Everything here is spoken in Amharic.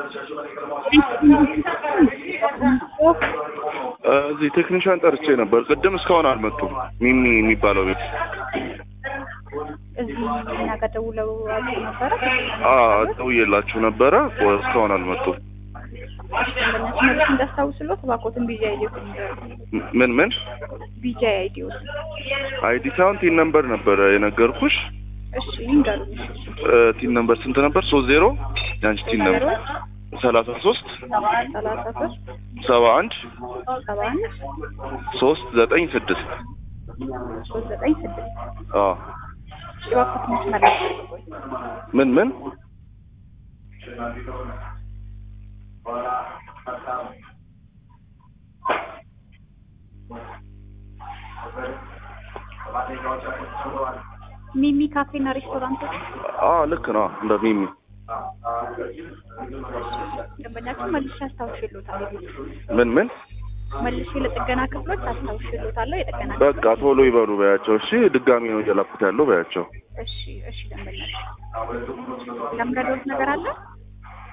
እዚህ ቴክኒሻን ጠርቼ ነበር ቅድም፣ እስካሁን አልመጡም። ሚሚ የሚባለው ቤት እዚህ እኛ ጋር ደውለው አውቀው ነበረ። ደውዬላችሁ ነበረ፣ እስካሁን አልመጡም። ደንበኛችን መልስ እንዳስታውስሎት እባክዎትን ቢጂ አይዲዎት ምን ምን ቢጂ አይዲዎት አይዲ ሳይሆን ቲን ነምበር ነበረ የነገርኩሽ። እሺ ይንገሩኝ። ቲን ነምበር ስንት ነበር? ሶስት ዜሮ የአንቺ ቲን ነምበር ሰላሳ ሶስት ሰላሳ ሶስት ሰባ አንድ ሰባ አንድ ሶስት ዘጠኝ ስድስት ሶስት ዘጠኝ ስድስት አዎ እባክዎትን መስመር ምን ምን ሚሚ ካፌና ሬስቶራንት አዎ ልክ ነው እንደ ሚሚ ደንበኛችን መልሼ አስታውሽሎታል። ምን ምን መልሼ ለጥገና ክፍሎች አስታውሽሎታለሁ። የጥገና በቃ ቶሎ ይበሉ በያቸው። እሺ ድጋሚ ነው እየላኩት ያለው በያቸው። እሺ እሺ ደንበኛችን ለምረዶት ነገር አለ